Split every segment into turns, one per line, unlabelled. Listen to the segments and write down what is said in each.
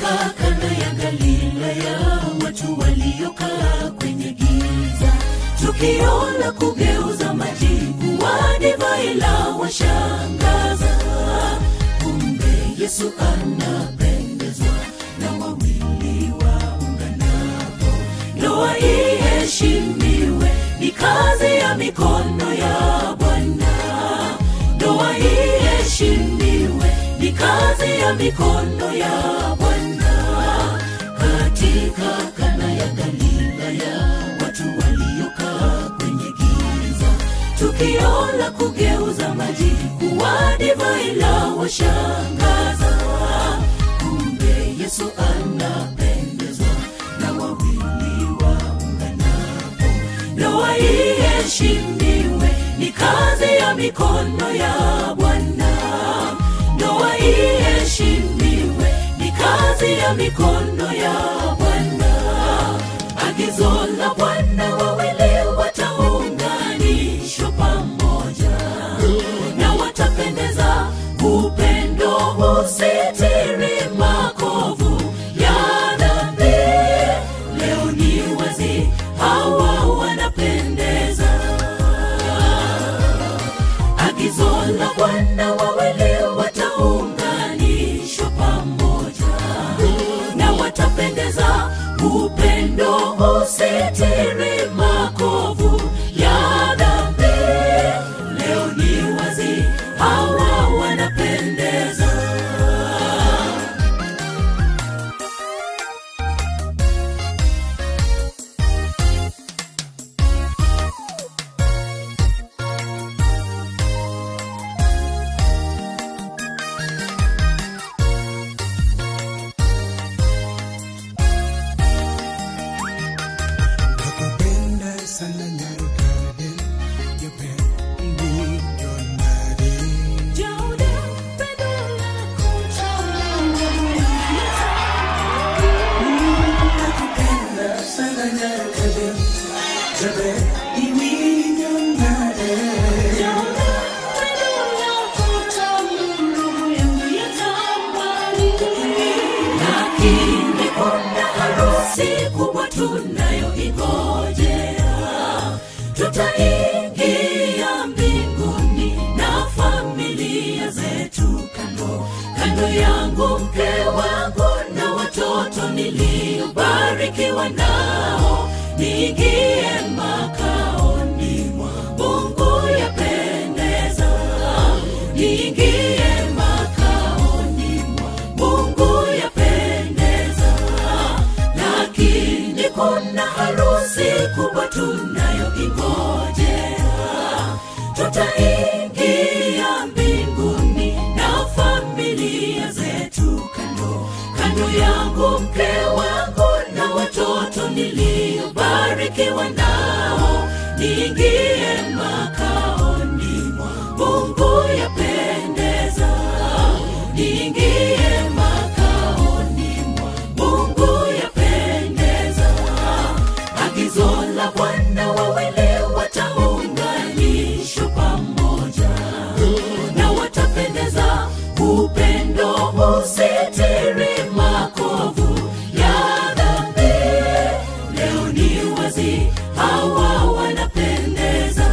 katika kanda ya Galilaya, watu waliokaa kwenye giza, tukio la kugeuza maji kuwa divai la washangaza. Kumbe Yesu anapendezwa na wawili waunganapo, ndoa iheshimiwe, ni kazi ya mikono ya Bwana. Ndoa iheshimiwe, ni kazi ya mikono ya Bwana. Katika kana ya Galilaya, watu waliokaa kwenye giza, tukio la kugeuza maji kuwa divai la washangaza. Kumbe Yesu anapendezwa na wawili waunganapo, ndoa iheshimiwe, ni kazi ya mikono ya Bwana. Ndoa iheshimiwe, ni kazi ya mikono ya Bwana. Agizo la Bwana, wawili wataunganishwa pamoja na watapendeza. Upendo usitiri makovu ya dhambi. Leo ni wazi, hawa wanapendeza. Agizo la Bwana, wawili wataunganishwa pamoja na watapendeza. Upendo usitiri makovu ya dhambi. Leo ni wazi, hawa wanapendeza.
Nakupenda sana Nyarugarden, yapendwa ndani. Nakupenda sana Nyarugarden, yapendwa ndani.
lakini kuna harusi kubwa tunayoingojea. Tutaingia mbinguni na familia zetu kando kando yangu, mke wangu na watoto niliobarikiwa nao, niingie makaoni mwa Mungu yapendeza, niingie makaoni mwa Mungu yapendeza, lakini kuna harusi kubwa tunayoingojea. Tutaingia mbinguni na familia zetu kando kando yangu, mke wangu na watoto niliobarikiwa nao, niingie makaoni mwa Mungu yapendeza, niingie makaoni mwa Mungu yapendeza. Agizo la Bwana, wawili wataunganishwa pamoja na watapendeza. Upendo usitiri makovu ya dhambi. Leo ni wazi, hawa wanapendeza.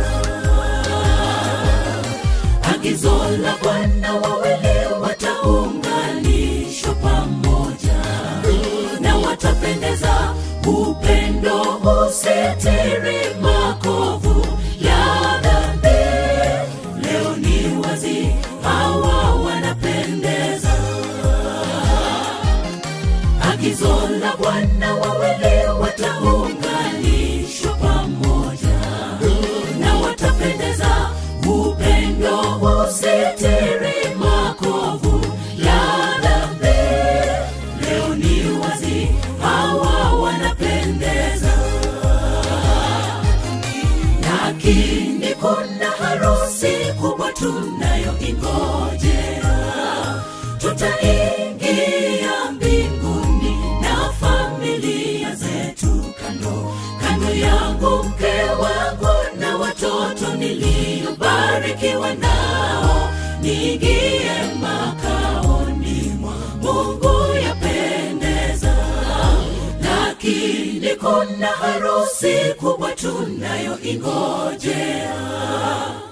Agizo la Bwana, wawili wataunganishwa pamoja na watapendeza. Upendo usitiri makovu ya dhambi. Leo ni wazi, hawa wanapendeza. Agizo la Bwana, wawili wataunganishwa pamoja na watapendeza. Upendo usitiri makovu ya dhambi. Leo ni wazi, hawa wanapendeza. Lakini kuna harusi kubwa tunayoingojea. Tutaingia mbinguni na familia zetu kando kando yangu, mke wangu na watoto niliobarikiwa nao, niingie makaoni mwa Mungu yapende mbinguni kuna harusi kubwa tunayoingojea